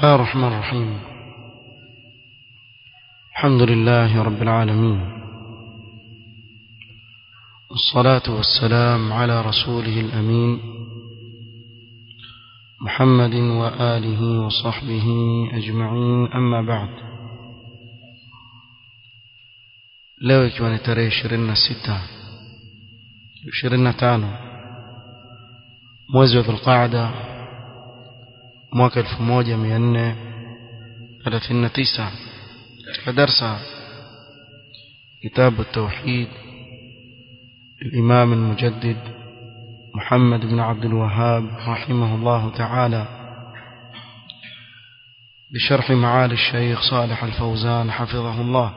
الله الرحمن الرحيم الحمد لله رب العالمين والصلاة والسلام على رسوله الأمين محمد وآله وصحبه أجمعين أما بعد leo ikiwa ni tarehe ishirini na sita ishirini na tano mwezi wa dhulqaada mwaka elfu moja mia nne thelathini na tisa katika darsa kitabu tauhid الإمام المجدد محمد بن عبد الوهاب رحمه الله تعالى بشرح معالي الشيخ صالح الفوزان حفظه الله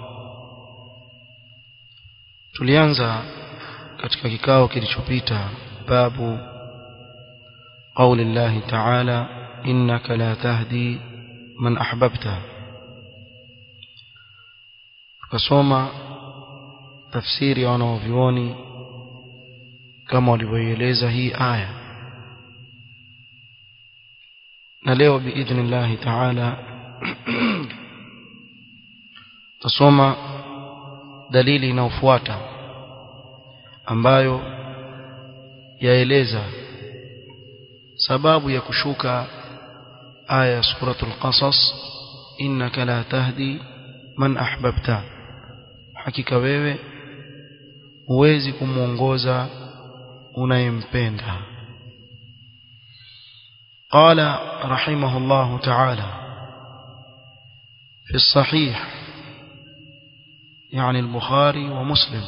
tulianza katika kikao kilichopita babu قول الله تعالى إنك لا تهدي من أحببت tukasoma tafsiri ya wanaovyuoni kama walivyoieleza hii aya na leo biidhnillahi taala tasoma dalili inayofuata ambayo yaeleza sababu ya kushuka aya ya suratul qasas innaka la tahdi man ahbabta hakika wewe huwezi kumwongoza unayempenda قال رحمه الله تعالى في الصحيح يعني البخاري ومسلم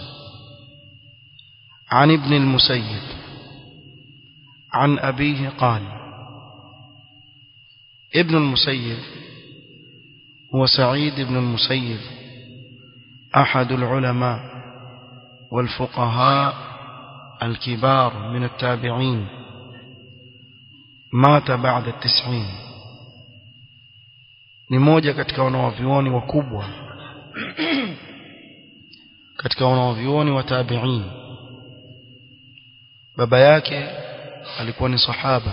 عن ابن المسيب عن أبيه قال ابن المسيب هو سعيد بن المسيب أحد العلماء والفقهاء الكبار من التابعين مات بعد التسعين ni moja katika wanawavyuoni wakubwa katika wanawavyuoni wa tabi'in baba yake alikuwa ni sahaba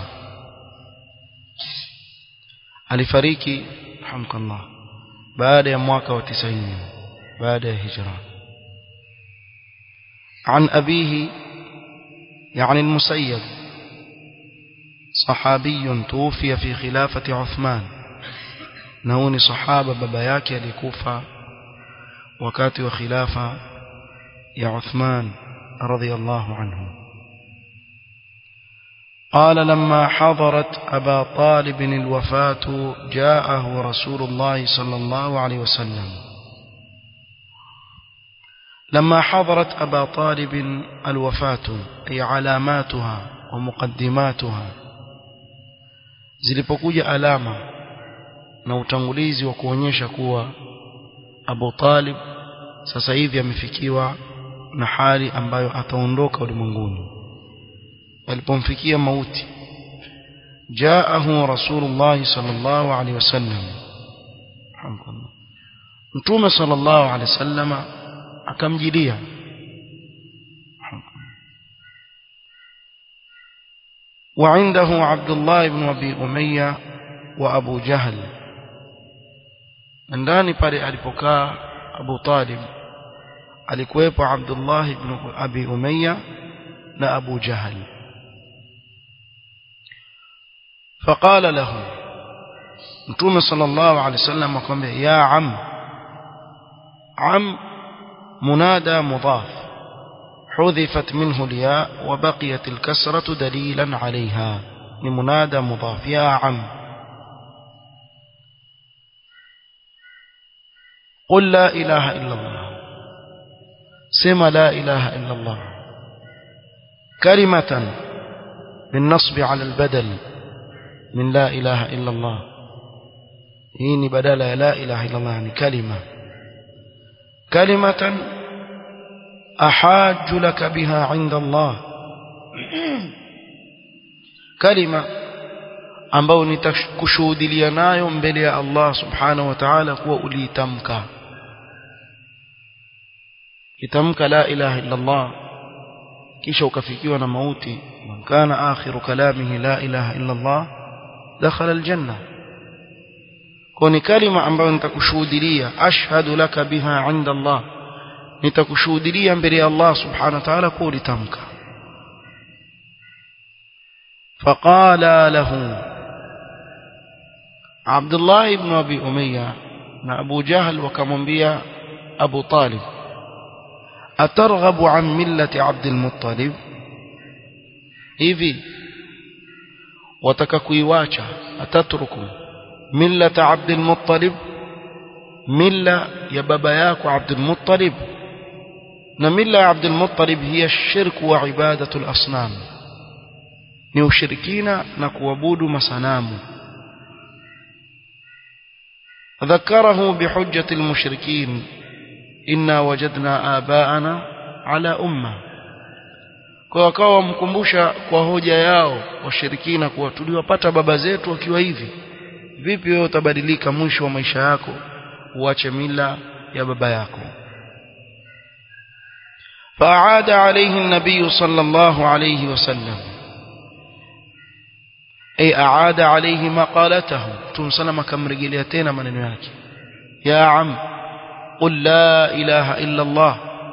alifariki hamkallah baada ya mwaka wa 90 baada ya hijra عن أبيه يعني المسيب صحابي توفي في خلافة عثمان نوني صحابة ببياك لكوفة وكات وخلافة يا عثمان رضي الله عنه قال لما حضرت أبا طالب الوفاة جاءه رسول الله صلى الله عليه وسلم لما حضرت أبا طالب الوفاة أي علاماتها ومقدماتها zilipokuja alama na utangulizi wa kuonyesha kuwa Abu Talib sasa hivi amefikiwa na hali ambayo ataondoka ulimwenguni alipomfikia mauti jaahu rasulullah sallallahu alaihi wasallam mtume sallallahu alaihi wasallama akamjilia وعنده عبد الله بن أبي أمية وأبو جهل ndani pale alipokaa Abu Talib alikuwepo Abdullah ibn Abi Umayya na Abu Jahal فقال له Mtume sallallahu alaihi wasallam akamwambia ya am am منادى مضاف حذفت منه الياء وبقيت الكسرة دليلا عليها لمنادى مضاف يا عم قل لا إله إلا الله سم لا إله إلا الله كلمة بالنصب على البدل من لا إله إلا الله هيني بدل لا إله إلا الله يعني كلمة كلمة أحاج لك بها عند الله كلمة ambao nitakushuhudilia nayo mbele ya Allah subhanahu wa ta'ala kuwa uliitamka kitamka la ilaha illa Allah kisha ukafikiwa na mauti man kana akhiru kalamihi la ilaha illa Allah dakhala aljanna kwa ni kalima ambayo nitakushuhudia ashhadu laka biha inda Allah nitakushuhudia mbele ya Allah subhanahu wa ta'ala kwa ulitamka فقال له عبد الله بن أبي أمية na Abu Jahl wakamwambia Abu Talib atarghabu an millati Abdul Muttalib hivi wataka kuiwacha atatruku millata Abdul Muttalib milla ya baba yako Abdul Muttalib na milla ya Abdul Muttalib hiya shirku wa ibadatu al-asnam ni ushirikina na kuabudu masanamu ذكره بحجة المشركين إنا وجدنا آباءنا على أمة kwa wakawa wamkumbusha kwa hoja yao washirikina kuwa tuliwapata baba zetu wakiwa hivi vipi wewe utabadilika mwisho wa maisha yako uache mila ya baba yako فأعاد عليه النبي صلى الله عليه وسلم أي أعاد عليه مقالته ثم سلم كم رجليتين من ياك يا عم قل لا إله إلا الله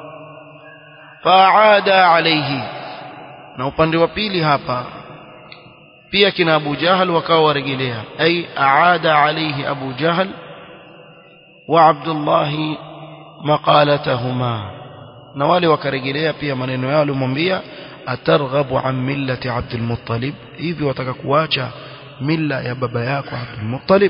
فأعاد عليه na upande wa pili hapa pia kina Abu Jahal wakawa warejelea ay aada alayhi Abu Jahal wa Abdullah maqalatahuma na wale wakarejelea pia maneno yao alimwambia atarghabu an millati Abdul Muttalib hivi wataka kuacha mila ya baba yako Abdul Muttalib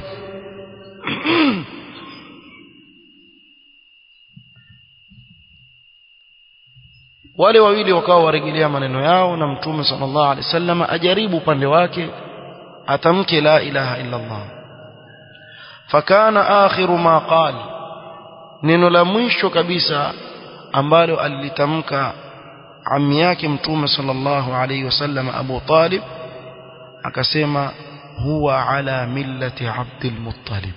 wale wawili wakawa warejelea maneno yao na mtume sallallahu alaihi wasallam ajaribu upande wake atamke la ilaha illa Allah fakana akhiru ma qala neno la mwisho kabisa ambalo alilitamka ammi yake mtume sallallahu alaihi wasallam Abu Talib akasema huwa ala millati Abdul Muttalib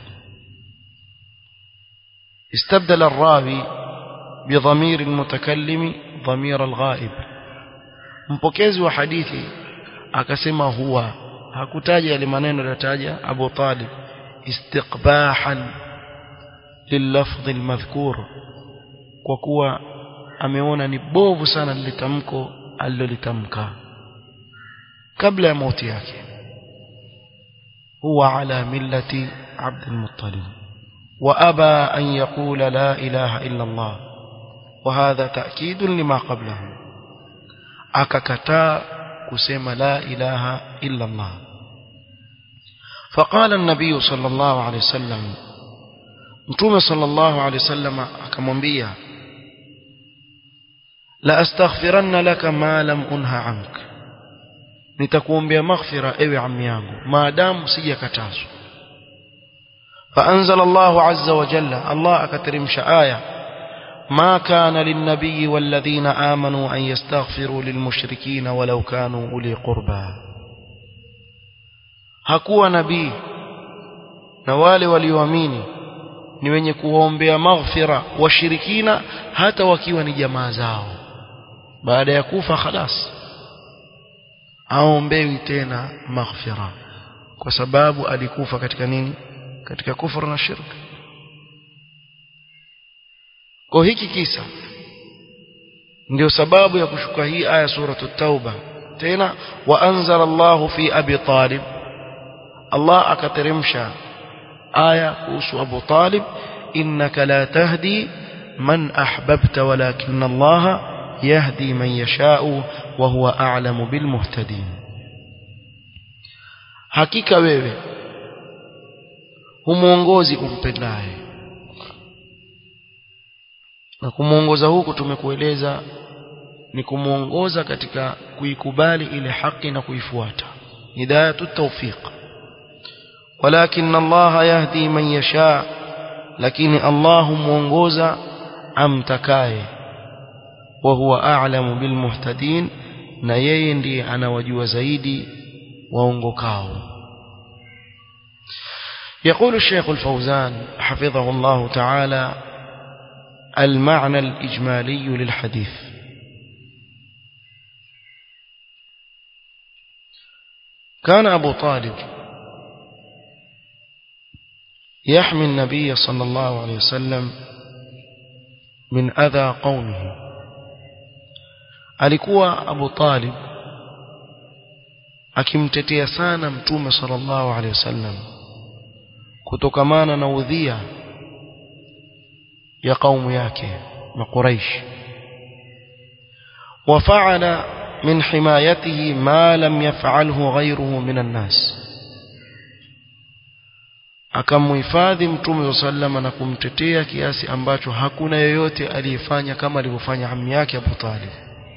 استبدل الراوي بضمير المتكلم ضمير الغائب mpokezi wa hadithi akasema huwa hakutaja yale maneno yaliyotaja Abu Talib istiqbahan lilafdh almadhkur kwa kuwa ameona ni bovu sana lilitamko alilolitamka kabla ya mauti yake huwa ala millati Abd al-Muttalib وأبى أن يقول لا إله إلا الله وهذا تأكيد لما قبله أككتا كسيم لا إله إلا الله فقال النبي صلى الله عليه وسلم متوم صلى الله عليه وسلم أكمنبيا لأستغفرن لك ما لم أنهى عنك nitakuombea maghfira ewe ammi yangu maadamu sijakatazwa فأنزل الله عز وجل الله أكترمش آية ما كان للنبي والذين آمنوا أن يستغفروا للمشركين ولو كانوا أولي قربى hakuwa nabii na wale walioamini ni wenye kuombea maghfira washirikina hata wakiwa ni jamaa zao baada ya kufa khalas aombewi tena maghfira kwa sababu alikufa katika nini katika kufuru na shirk kwa hiki kisa ndio sababu ya kushuka hii aya suratu tauba tena wa anzala Allahu fi abi talib Allah akateremsha aya kuhusu Abu Talib innaka la tahdi man ahbabta walakin Allah yahdi man yashau wa huwa a'lamu bil muhtadin hakika wewe humuongozi umpendaye na kumuongoza huku tumekueleza ni kumuongoza katika kuikubali ile haki na kuifuata hidayatu tawfiq walakin Allah yahdi man yasha lakini Allah muongoza amtakaye wa huwa a'lamu bil muhtadin na yeye ndiye anawajua zaidi waongokao يقول الشيخ الفوزان حفظه الله تعالى المعنى الإجمالي للحديث كان أبو طالب يحمي النبي صلى الله عليه وسلم من أذى قومه alikuwa Abu Talib akimtetea sana mtume sallallahu alaihi wasallam kutokamana na udhia ya kaumu yake na Quraysh وفعل من حمايته ما لم يفعله غيره من الناس akamhifadhi mtume sallama na kumtetea kiasi ambacho hakuna yeyote aliyefanya kama alivyofanya ammi yake Abu Talib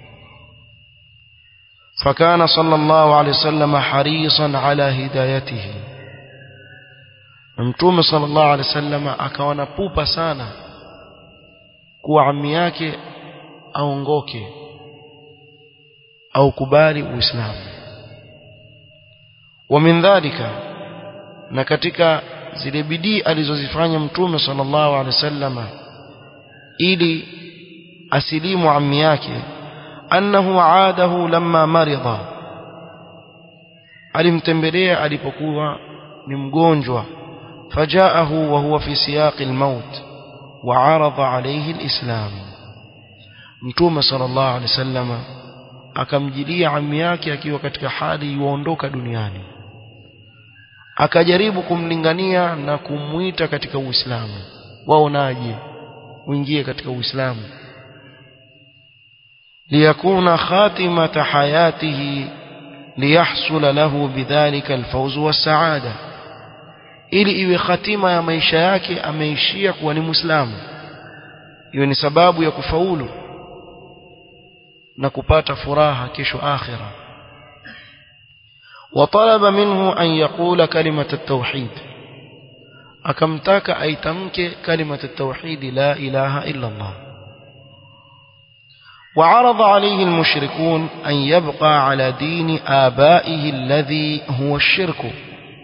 فكان صلى الله عليه وسلم حريصا على هدايته mtume صلى الله عليه وسلم akawa na pupa sana kuwa ammi yake aongoke au kubali uislamu wa min dhalika na katika zile bidii alizozifanya mtume sallallahu alaihi wasallama ili asilimu ammi yake annahu aadahu lamma marida alimtembelea alipokuwa ni mgonjwa fajaahu wa huwa fi siyaqi almaut wa arada alayhi alislam mtume sallallahu alaihi wasallama akamjilia ammi yake akiwa katika hali yuondoka duniani akajaribu kumlingania na kumuita katika Uislamu waonaje uingie katika Uislamu liyakuna khatimata hayatihi liyahsula lahu bidhalika alfawz wassaada ili iwe khatima ya maisha yake ameishia kuwa ni Muislamu iwe ni sababu ya kufaulu na kupata furaha kesho akhira وطلب منه أن يقول كلمة التوحيد أكمتاك أي تمك كلمة التوحيد لا إله إلا الله وعرض عليه المشركون أن يبقى على دين آبائه الذي هو الشرك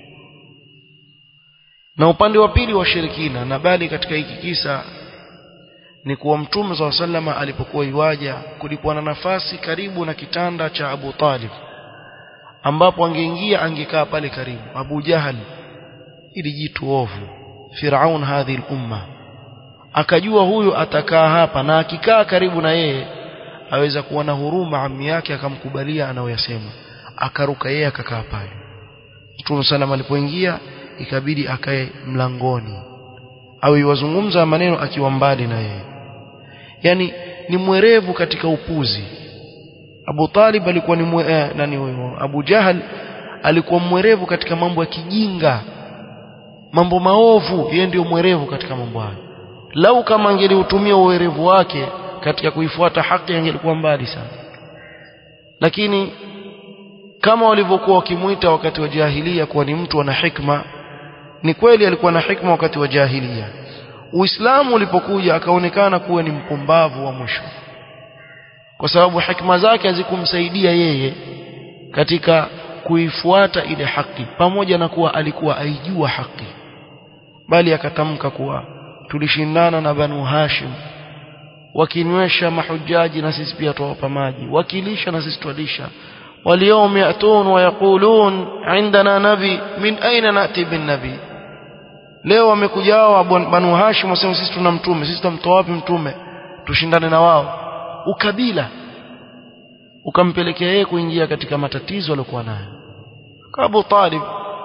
na upande wa pili washirikina na bali katika hiki kisa ni kuwa mtume saa salama alipokuwa iwaja kulikuwa na nafasi karibu na kitanda cha Abu Talib ambapo angeingia angekaa pale karibu Abu Jahal ili jitu ovu Firaun hadhi umma akajua huyu atakaa hapa na akikaa karibu na yeye aweza kuwa na huruma ammi yake akamkubalia anayoyasema akaruka yeye akakaa pale Mtume sallam alipoingia ikabidi akae mlangoni au iwazungumza maneno akiwa mbali na yeye yani ni mwerevu katika upuzi Abu Talib alikuwa ni mwe, eh, nani huyo Abu Jahal alikuwa mwerevu katika mambo ya kijinga mambo maovu yeye ndio mwerevu katika mambo hayo lau kama angeliutumia uwerevu wake katika kuifuata haki angelikuwa mbali sana lakini kama walivyokuwa wakimuita wakati wa jahilia kuwa ni mtu ana hikma ni kweli alikuwa na hikma wakati wa jahilia Uislamu ulipokuja akaonekana kuwa ni mpumbavu wa mwisho kwa sababu hikma zake hazikumsaidia yeye katika kuifuata ile haki pamoja na kuwa alikuwa aijua haki bali akatamka kuwa tulishindana na Banu Hashim wakinywesha mahujaji na sisi pia tuwapa maji wakilisha na sisi twalisha واليوم يأتون ويقولون عندنا نبي من أين نأتي بالنبي leo wamekujao banu hashim wasema sisi tuna mtume sisi tutamtoa wapi mtume tushindane na wao ukabila ukampelekea yeye kuingia katika matatizo aliyokuwa nayo Abu Talib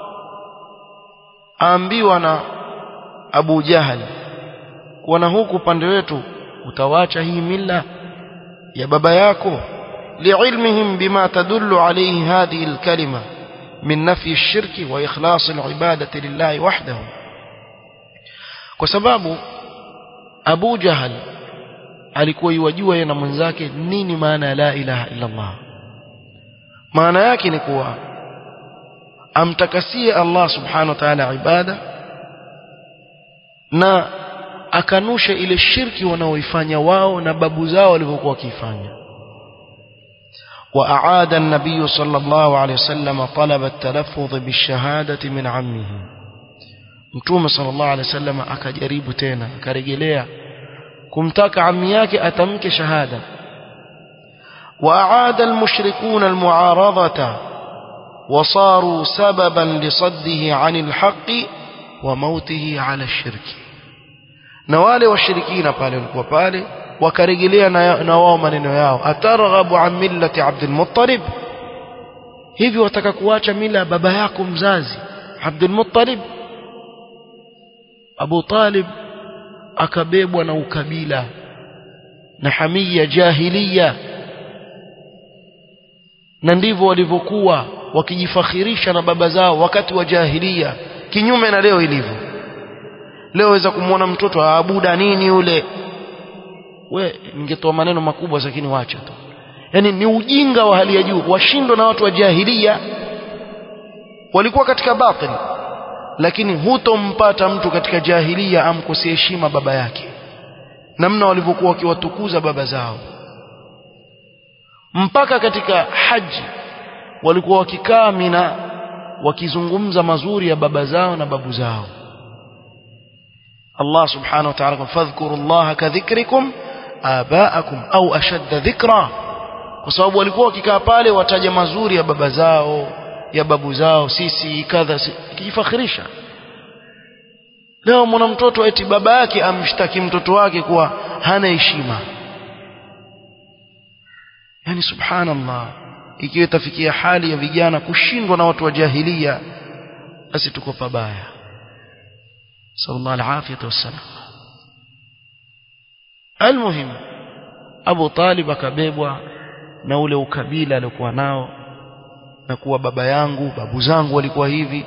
aambiwa na Abu Jahal kuwa na huku upande wetu utawacha hii mila ya baba yako لعلمهم بما تدل عليه هذه الكلمة من نفي الشرك وإخلاص العبادة لله وحده وسباب أبو جهل alikuwa iwajua yeye na mwenzake nini maana ya la ilaha illa Allah maana yake ni kuwa amtakasie Allah subhanahu wa ta'ala ibada na akanusha ile shirki wanaoifanya wao na babu zao walivyokuwa wakifanya وأعاد النبي صلى الله عليه وسلم طلب التلفظ بالشهادة من عمه متوم صلى الله عليه وسلم أكجريب تينا كرجليا كمتاك عمياك أتمك شهادة وأعاد المشركون المعارضة وصاروا سببا لصده عن الحق wa mautihi ala shirki na wale washirikina pale walikuwa pale wakarejelea na, na wao maneno yao atarghabu an millati Abdul Muttalib hivi wataka kuacha mila ya baba yako mzazi Abdul Muttalib Abu Talib akabebwa na ukabila na hamia jahiliya na ndivyo walivyokuwa wakijifakhirisha na baba zao wakati wa jahiliya kinyume na leo ilivyo leo waweza kumwona mtoto aabuda nini yule we ningetoa maneno makubwa lakini wacha tu yani ni ujinga wa hali ya juu washindwa na watu wa jahiliya walikuwa katika batil lakini hutompata mtu katika jahiliya amkosea heshima baba yake namna walivyokuwa wakiwatukuza baba zao mpaka katika haji walikuwa wakikaa mina wakizungumza mazuri ya baba zao na babu zao Allah subhanahu wa ta'ala fadhkuru Allah kadhikrikum abaakum au ashadda dhikra kwa sababu walikuwa wakikaa pale wataja mazuri ya baba zao ya babu zao sisi kadha kijifakhirisha leo mwana mtoto eti baba yake amshtaki mtoto wake kuwa hana heshima yani subhanallah ikiwa itafikia hali ya vijana kushindwa na watu wa jahilia basi tuko pabaya sallallahu alafiyatu wassalam almuhim Abu Talib akabebwa na ule ukabila aliokuwa nao na kuwa baba yangu babu zangu walikuwa hivi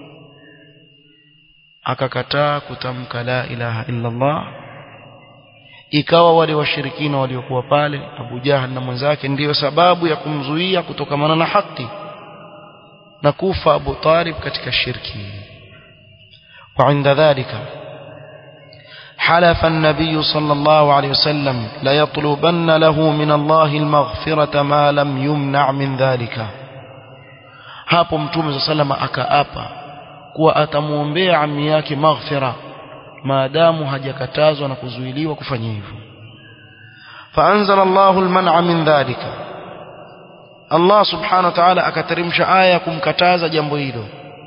akakataa kutamka la ilaha illa Allah ikawa wale washirikina waliokuwa pale Abu Jahal na mwenzake ndiyo sababu ya kumzuia kutokamana na haki na kufa Abu Talib katika shirki وعند ذلك حلف النبي صلى الله عليه وسلم ليطلبن له من الله المغفرة ما لم يمنع من ذلك hapo mtume sallama akaapa kuwa atamuombea ammi yake maghfira maadamu hajakatazwa na kuzuiliwa kufanya hivyo faanzala Allahu alman'a min dhalika Allah subhanahu wa ta'ala akateremsha aya kumkataza jambo hilo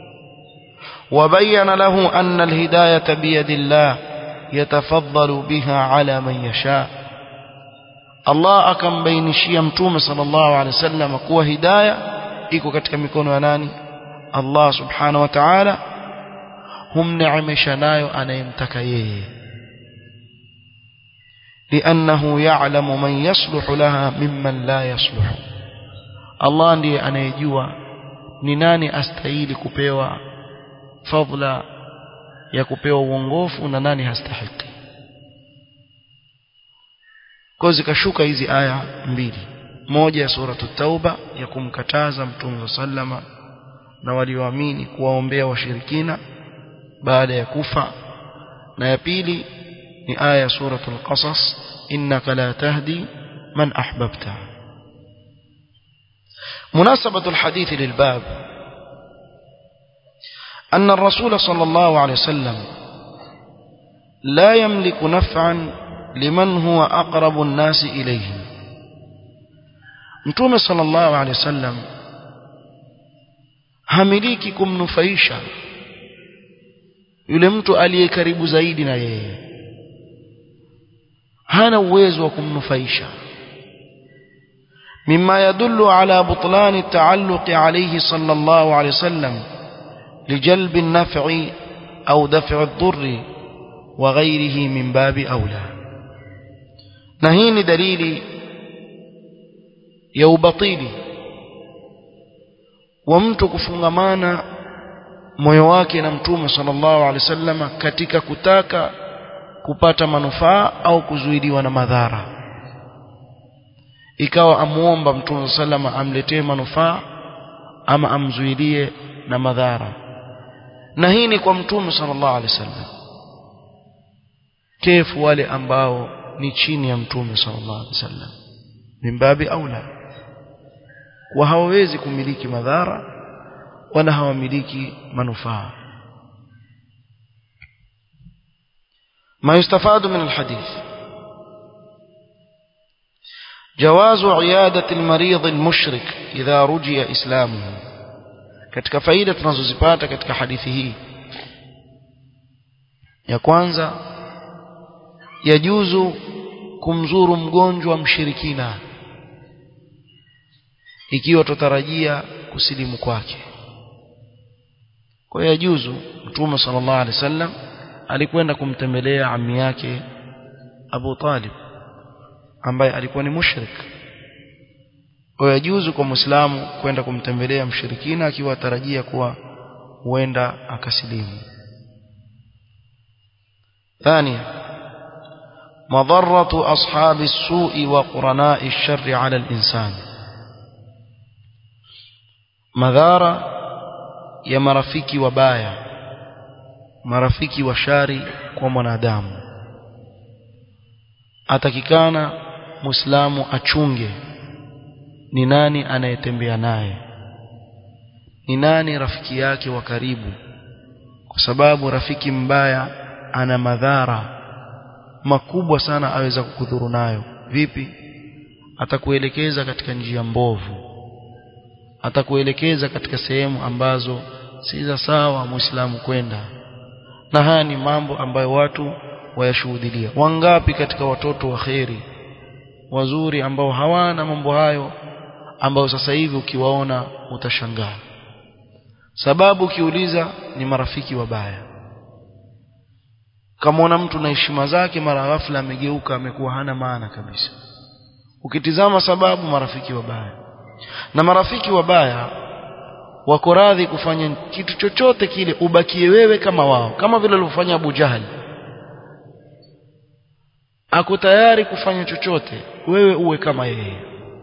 وبين له أن الهداية بيد الله يتفضل بها على من يشاء الله أكم بين شيمتوم صلى الله عليه وسلم كوا هداية iko katika mikono ya nani Allah subhanahu wa ta'ala humneemesha nayo anayemtaka yeye لأنه يعلم من يصلح لها ممن لا يصلح Allah ndiye anayejua ni nani astahili kupewa fadla ya kupewa uongofu na nani hastahiki kwa zikashuka hizi aya mbili moja ya suratu tauba ya kumkataza mtume sallama na walioamini kuwaombea washirikina baada ya kufa na ya pili ni aya ya suratul qasas innaka la tahdi man ahbabta مناسبة الحديث للباب أن الرسول صلى الله عليه وسلم لا يملك نفعا لمن هو أقرب الناس إليه mtume sallallahu alaihi wasallam hamiliki kumnufaisha yule mtu aliye karibu zaidi na yeye hana uwezo wa kumnufaisha مما يدل على بطلان التعلق عليه صلى الله عليه وسلم لجلب النفع أو دفع الضر وغيره من باب أولى نهين دليل ya ubatili wa mtu kufungamana moyo wake na mtume sallallahu alaihi wasallam katika kutaka kupata manufaa au kuzuiliwa na madhara ikawa amuomba mtume sallama amletee manufaa ama amzuilie na madhara na hii ni kwa mtume sallallahu alaihi wasallam kefu wale ambao ni chini ya mtume sallallahu alaihi wasallam mimbabi aula wa hawawezi kumiliki madhara wala hawamiliki manufaa ما يستفاد من الحديث جواز عيادة المريض المشرك إذا رجي إسلامه katika faida tunazozipata katika hadithi hii ya kwanza yajuzu kumzuru mgonjwa mshirikina ikiwa tutarajia kusilimu kwake kwa hiyo yajuzu mtume sallallahu alaihi wasallam alikwenda kumtembelea ammi yake Abu Talib ambaye alikuwa ni mushrik kwa hiyo yajuzu kwa muislamu kwenda kumtembelea mshirikina akiwa atarajia kuwa huenda akasilimu ثانيا مضرة أصحاب السوء وقرناء الشر على الإنسان madhara ya marafiki wabaya marafiki wa shari kwa mwanadamu atakikana muislamu achunge ni nani anayetembea naye ni nani rafiki yake wa karibu kwa sababu rafiki mbaya ana madhara makubwa sana aweza kukudhuru nayo vipi atakuelekeza katika njia mbovu atakuelekeza katika sehemu ambazo si za sawa muislamu kwenda na haya ni mambo ambayo watu wayashuhudilia wangapi katika watoto wa kheri wazuri ambao hawana mambo hayo ambao sasa hivi ukiwaona utashangaa sababu ukiuliza ni marafiki wabaya kama mtu na heshima zake mara ghafla amegeuka amekuwa hana maana kabisa ukitizama sababu marafiki wabaya na marafiki wabaya wako radhi kufanya kitu chochote kile ubakie wewe kama wao kama vile alivyofanya Abu Jahal ako tayari kufanya chochote wewe uwe kama yeye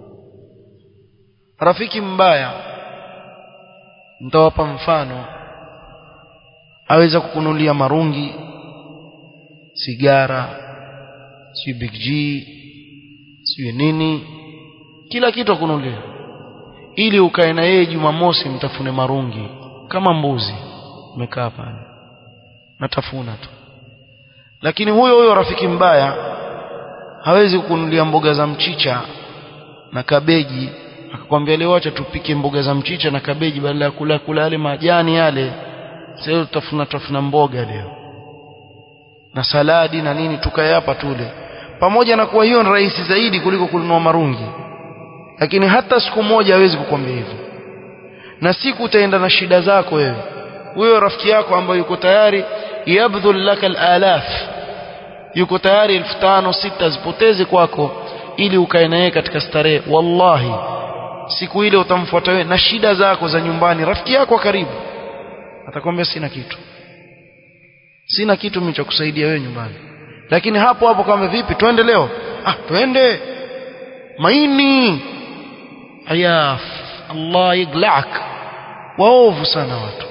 rafiki mbaya nitawapa mfano aweza kukunulia marungi sigara si big G si nini kila kitu akunulia ili ukae na yeye Jumamosi mtafune marungi kama mbuzi umekaa pale natafuna tu lakini huyo huyo rafiki mbaya hawezi kukunulia mboga za mchicha na kabeji akakwambia leo acha tupike mboga za mchicha na kabeji badala ya kula kula yale majani yale sasa tutafuna tafuna mboga leo na saladi na nini tukae hapa tule pamoja na kuwa hiyo ni rahisi zaidi kuliko kununua marungi lakini hata siku moja hawezi kukwambia hivyo na siku utaenda na shida zako wewe huyo rafiki yako ambaye yuko tayari yabdhul laka alaf yuko tayari elfu tano sita zipoteze kwako ili ukae na yeye katika starehe wallahi siku ile utamfuata wewe na shida zako za nyumbani rafiki yako wa karibu atakwambia sina kitu sina kitu mimi cha kusaidia wewe nyumbani lakini hapo hapo kama vipi twende leo ah twende maini ayaf Allah yaglak waovu sana watu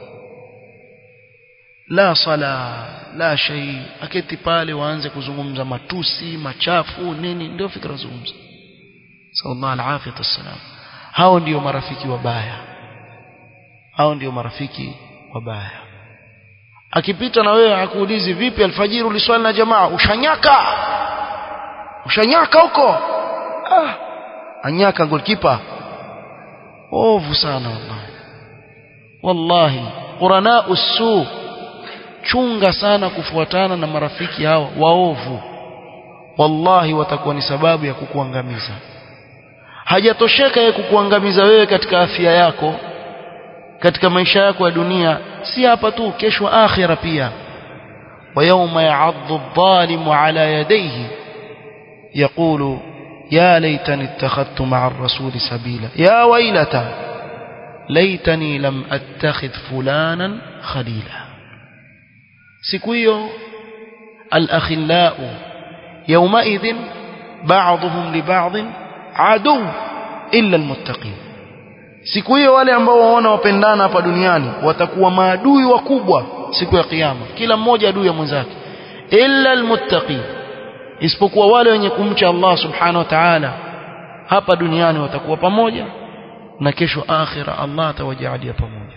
la sala la shay aketi pale waanze kuzungumza matusi machafu nini ndio fikra zungumza sallallahu alaihi wasallam hao ndio marafiki wabaya hao ndio marafiki wabaya akipita na wewe akuulizi vipi alfajiri uliswali na jamaa ushanyaka ushanyaka huko ah anyaka goalkeeper ovu sana wallahi wallahi qurana usu chunga sana kufuatana na marafiki hao waovu wallahi watakuwa ni sababu ya kukuangamiza hajatosheka yeye kukuangamiza wewe katika afya yako katika maisha yako ya dunia si hapa tu kesho akhira pia ويوم يعض الظالم على يديه يقول يا ليتني اتخذت مع الرسول سبيلا يا ويلتى ليتني لم اتخذ فلانا خليلا سكويو الاخلاء يومئذ بعضهم لبعض عدو الا المتقين siku hiyo wale ambao waona wapendana hapa duniani watakuwa maadui wakubwa siku ya kiyama kila mmoja adui ya mwenzake illa almuttaqin isipokuwa wale wenye kumcha Allah subhanahu wa ta'ala hapa duniani watakuwa pamoja na kesho akhira Allah atawajalia pamoja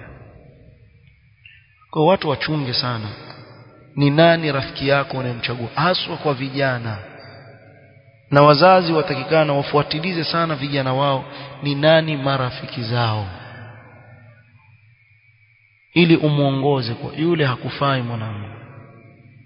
kwa watu wachunge sana ni nani rafiki yako unayemchagua haswa kwa vijana na wazazi watakikana wafuatilize sana vijana wao ni nani marafiki zao ili umuongoze kwa yule hakufai mwanangu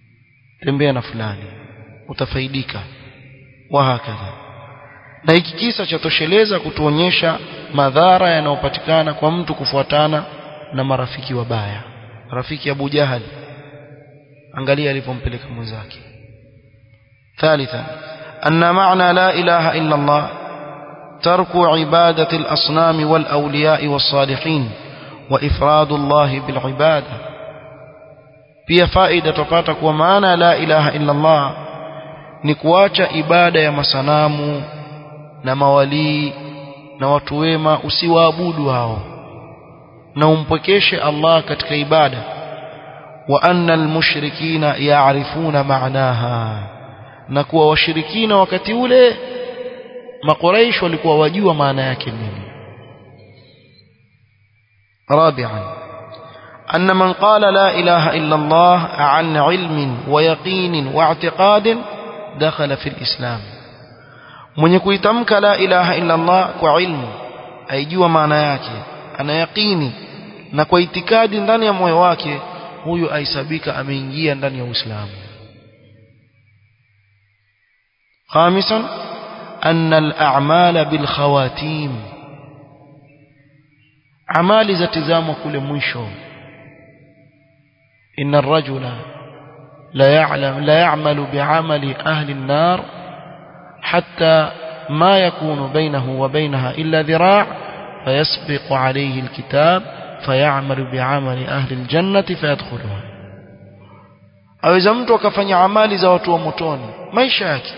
tembea na fulani utafaidika wa hakadha na hiki kisa chatosheleza kutuonyesha madhara yanayopatikana kwa mtu kufuatana na marafiki wabaya rafiki Abu Jahal angalia alipompeleka mwenzake ثالثا أن معنى لا إله إلا الله ترك عبادة الأصنام والأولياء والصالحين وإفراد الله بالعبادة pia faida tupata kuwa maana la ilaha illa Allah ni kuacha ibada ya masanamu na mawalii na watu wema usiwaabudu hao na umpwekeshe Allah katika ibada wa anna almushrikina ya'rifuna ma'naha na kuwa washirikina wakati ule makuraish walikuwa wajua maana yake nini رابعا أن من قال لا إله إلا الله عن علم ويقين واعتقاد دخل في الإسلام من يكويتمك لا إله إلا الله كعلم أيجوا معنى yake ana yaqini na kwa itikadi ndani ya moyo wake huyu aisabika ameingia ndani ya Uislamu خامسا أن الأعمال بالخواتيم أعمال زتزام كل مشو إن الرجل لا يعلم لا يعمل بعمل أهل النار حتى ما يكون بينه وبينها إلا ذراع فيسبق عليه الكتاب فيعمل بعمل أهل الجنة فيدخلها aweza mtu akafanya amali za watu wa motoni maisha yake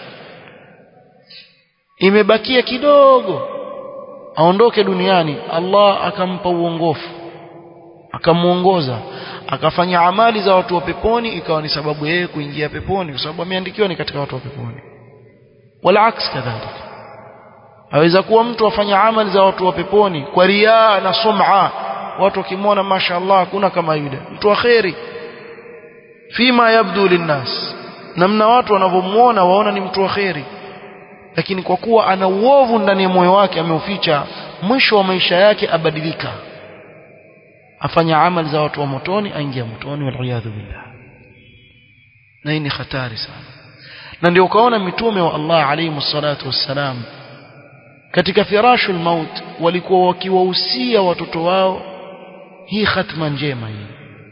imebakia kidogo aondoke duniani Allah akampa uongofu akamuongoza akafanya amali za watu wa peponi ikawa ni sababu yeye kuingia peponi kwa sababu ameandikiwa ni katika watu wa peponi wala aks kadhalika aweza kuwa mtu afanya amali za watu wa peponi kwa riaa na sum'a watu wakimwona mashaallah hakuna kama yule mtu wa kheri fima yabdu linnas namna watu wanavyomuona waona ni mtu wa kheri lakini kwa kuwa ana uovu ndani ya moyo wake ameuficha mwisho wa maisha yake abadilika afanya amali za watu wa motoni aingia motoni waliyadhu billah na hii ni hatari sana na ndio ukaona mitume wa Allah alayhi salatu wassalam katika firashul maut walikuwa wakiwahusia watoto wao hii khatma njema hii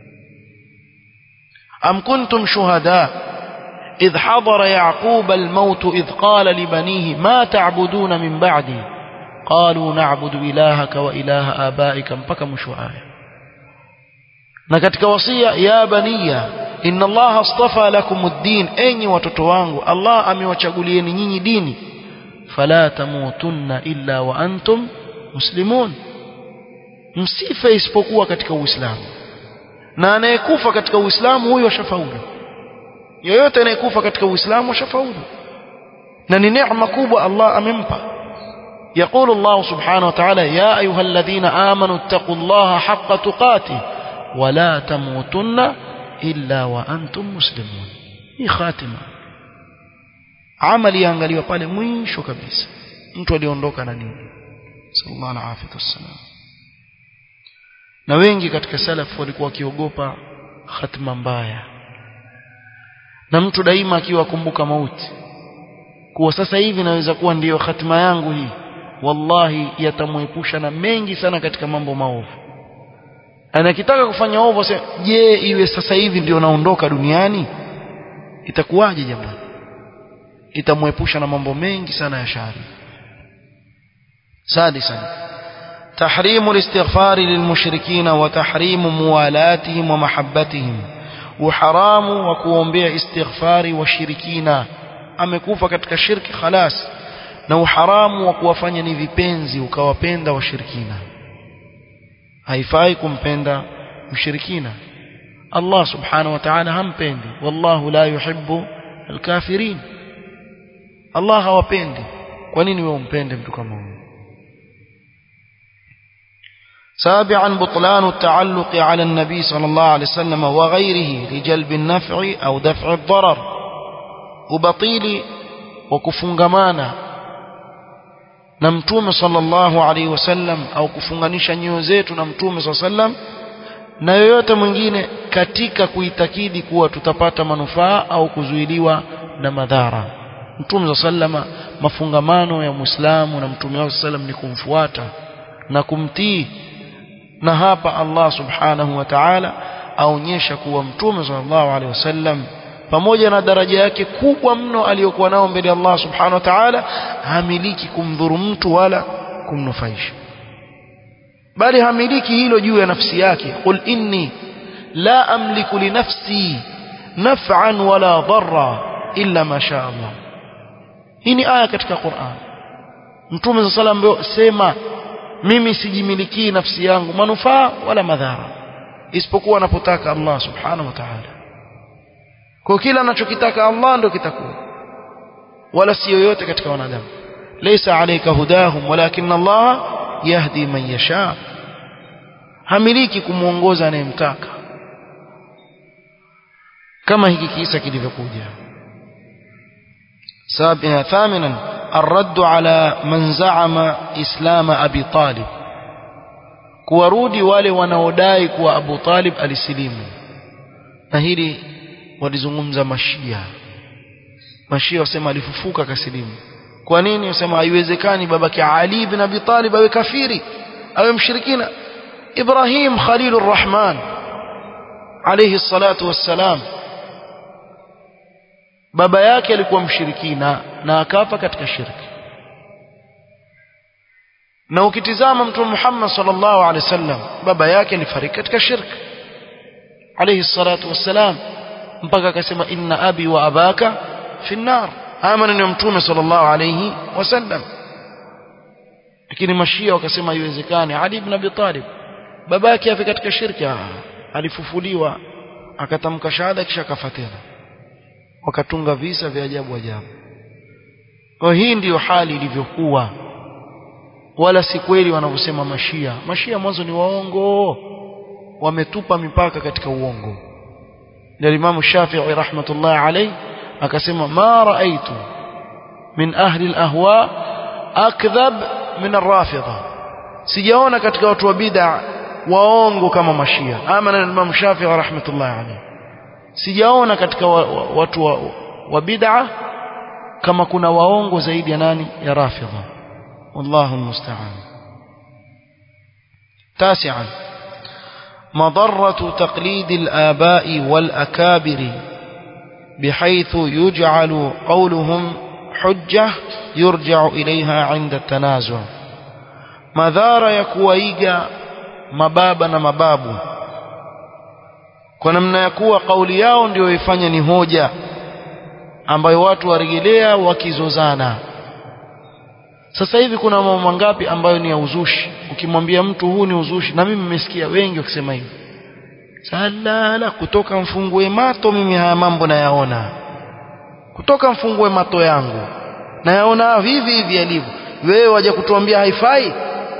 am kuntum shuhada إذ حضر يعقوب الموت إذ قال لبنيه ما تعبدون من بعدي قالوا نعبد إلهك وإله آبائك mpaka mwisho aya na katika wasia ya baniya inna Allah astafa lakum ad-din enyi watoto wangu Allah amewachagulieni nyinyi dini fala tamutunna illa wa antum muslimun msife isipokuwa katika uislamu na anayekufa katika uislamu huyo ashafaulu yoyote anayekufa katika uislamu ashafaulu na ni neema kubwa Allah amempa يقول الله سبحانه وتعالى يا أيها الذين آمنوا اتقوا الله حق تقاته ولا تموتن إلا وأنتم مسلمون hii khatima amali yaangaliwa pale mwisho kabisa mtu aliondoka na nini sallallahu alaihi wasallam na wengi katika salaf walikuwa wakiogopa khatima mbaya na mtu daima akiwa akumbuka mauti kuwa sasa hivi naweza kuwa ndiyo hatima yangu hii wallahi yatamwepusha na mengi sana katika mambo maovu anakitaka kufanya ovu sasa je iwe sasa hivi ndio naondoka duniani itakuwaje jamani itamwepusha na mambo mengi sana ya shari سادسا تحريم الاستغفار للمشركين وتحريم موالاتهم ومحبتهم وحرام وكوombea istighfari washirikina amekufa katika shirki khalas na uharamu wa kuwafanya ni vipenzi ukawapenda washirikina haifai kumpenda mshirikina Allah subhanahu wa ta'ala hampendi wallahu la yuhibbu alkafirin Allah hawapendi kwa nini wewe umpende mtu kama huyo سابعا بطلان التعلق على النبي صلى الله عليه وسلم وغيره لجلب النفع أو دفع الضرر وبطيل وكفنغمانا نمتوم صلى الله عليه وسلم أو كفنغنيش نيوزيت نمتوم صلى الله عليه وسلم na yoyote mwingine katika kuitakidi kuwa tutapata manufaa au kuzuiliwa na madhara mtume za sallama mafungamano ya muislamu na mtume wa sallam ni kumfuata na kumtii na hapa Allah subhanahu wa ta'ala aonyesha kuwa mtume sallallahu alaihi wasallam pamoja na daraja yake kubwa mno aliyokuwa nao mbele ya Allah subhanahu wa ta'ala hamiliki kumdhuru mtu wala kumnufaisha bali hamiliki hilo juu ya nafsi yake qul inni la amliku li nafsi naf'an wala dharra illa ma sha Allah hii ni aya katika Qur'an Mtume صلى الله عليه sema mimi sijimilikii nafsi yangu manufaa wala madhara isipokuwa anapotaka Allah subhanahu wa ta'ala kwa kila anachokitaka Allah ndio kitakuwa wala si yoyote katika wanadamu laysa alayka hudahum walakin Allah yahdi man yasha hamiliki kumuongoza anayemtaka kama hiki kisa kilivyokuja سابعا ثامنا الرد على من زعم إسلام أبي طالب kuwarudi wale wanaodai kuwa Abu Talib alisilimu na hili walizungumza mashia mashia wasema alifufuka kasilimu kwa nini wasema haiwezekani babake Ali ibn Abi Talib awe kafiri awe mshirikina Ibrahim Khalilur Rahman alayhi salatu wassalam baba yake alikuwa mshirikina na akafa katika shirki na ukitizama mtume Muhammad sallallahu alaihi wasallam baba yake alifariki katika shirki alayhi salatu wassalam mpaka akasema inna abi wa abaka fi nar haya maneno ya mtume sallallahu alayhi wasallam lakini mashia wakasema haiwezekani Ali ibn Abi Talib baba yake afi katika shirki alifufuliwa akatamka shahada kisha akafa tena wakatunga visa vya ajabu ajabu kwa hii ndiyo hali ilivyokuwa wala si kweli wanavyosema mashia mashia mwanzo ni waongo wametupa mipaka katika uongo ndio Imam Shafi'i rahmatullah alayhi akasema ma raaitu min ahli al-ahwa akdhab min ar-rafidha sijaona katika watu wa bid'a waongo kama mashia ama na Imam Shafi'i rahmatullah alayhi sijaona katika wa, wa, watu wa, wa bid'a kama kuna waongo zaidi ya nani ya rafidha wallahu almusta'an تاسعا مضرة تقليد الآباء والأكابر بحيث يجعل قولهم حجة يرجع إليها عند التنازع مذار يكويغا مبابا مبابو kwa namna ya kuwa kauli yao ndio ifanya ni hoja ambayo watu warejelea wakizozana sasa hivi kuna mambo mangapi ambayo ni ya uzushi ukimwambia mtu huu ni uzushi na mimi nimesikia wengi wakisema hivi salala kutoka mfungue mato mimi haya mambo nayaona kutoka mfungue mato yangu nayaona hivi hivi yalivyo wewe waje kutuambia haifai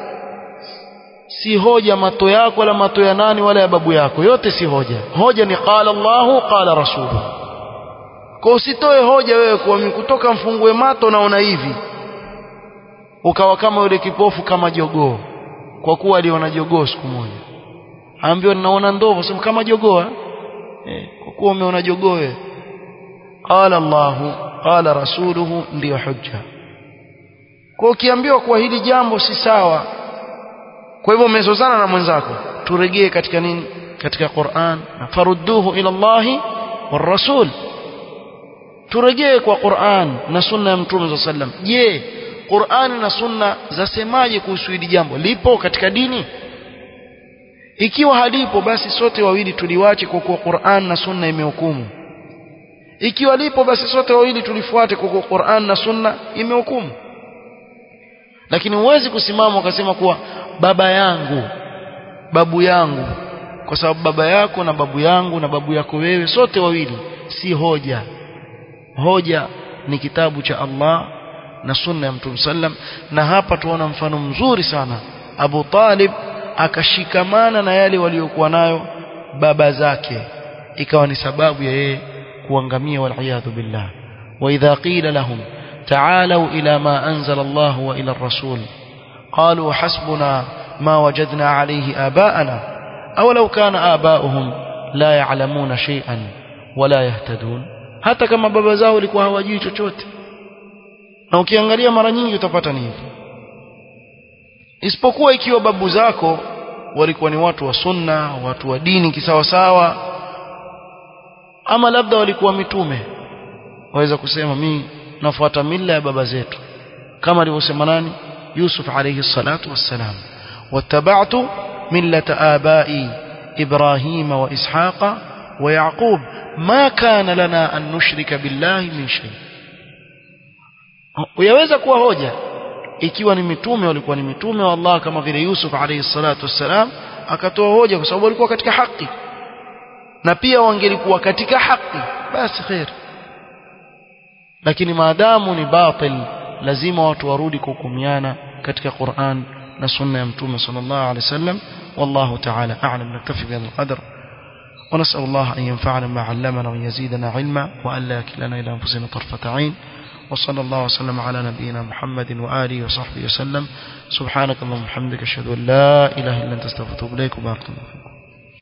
si hoja mato yako wala mato ya nani wala ya babu yako yote si hoja hoja ni qala Allahu qala rasuluhu kwa usitoe hoja wewe kwa mimi kutoka mfungue mato naona hivi ukawa kama yule kipofu kama jogoo kwa kuwa aliona jogoo siku moja aambiwa ninaona ndovu sema kama jogoo eh kwa kuwa umeona jogoo wewe qala Allahu qala rasuluhu ndiyo hujja kwa ukiambiwa kuwa hili jambo si sawa kwa hivyo umezozana na mwenzako turejee katika nini katika Qur'an farudduhu ila Allah war rasul turejee kwa Qur'an na sunna ya Mtume sallam je Qur'an na sunna zasemaje kuhusu hili jambo lipo katika dini ikiwa halipo basi sote wawili tuliwache kwa kuwa Qur'an na sunna imehukumu ikiwa lipo basi sote wawili tulifuate kwa kuwa Qur'an na sunna imehukumu lakini huwezi kusimama ukasema kuwa baba yangu babu yangu kwa sababu baba yako na babu yangu na babu yako wewe sote wawili si hoja hoja ni kitabu cha Allah na sunna ya Mtume sallam na hapa tuona mfano mzuri sana Abu Talib akashikamana na yale waliokuwa nayo baba zake ikawa ni sababu ya yeye kuangamia wal billah wa idha qila lahum تعالوا إلى ما أنزل الله وإلى الرسول قالوا حسبنا ما وجدنا عليه آباءنا au law kana abauhum la ya'lamuna shay'an wala yahtadun hata kama baba zao walikuwa hawajui chochote na ukiangalia mara nyingi utapata ni hivyo isipokuwa ikiwa babu zako walikuwa ni watu wa sunna watu wa dini kisawa sawa ama labda walikuwa mitume waweza kusema mimi nafuata mila ya baba zetu kama alivyosema nani Yusuf alayhi salatu wassalam wattaba'tu millata abai إبراهيم وإسحاق ويعقوب ما كان لنا أن نشرك بالله من شيء uyaweza kuwa hoja ikiwa ni mitume walikuwa ni mitume wa Allah kama vile Yusuf alayhi salatu wassalam akatoa hoja kwa sababu walikuwa katika haki na pia wangelikuwa katika haki basi khair lakini maadamu ni batil lazima watu warudi kuhukumiana katika Qur'an na sunna ya mtume sallallahu alayhi wasallam والله تعالى أعلم نكتفي بهذا القدر ونسأل الله أن ينفعنا ما علمنا ويزيدنا علما وأن لا يكلنا إلى أنفسنا طرفة عين وصلى الله وسلم على نبينا محمد وآله وصحبه وسلم سبحانك اللهم وبحمدك أشهد أن لا إله إلا أنت استغفرك وإليك وبارك الله فيكم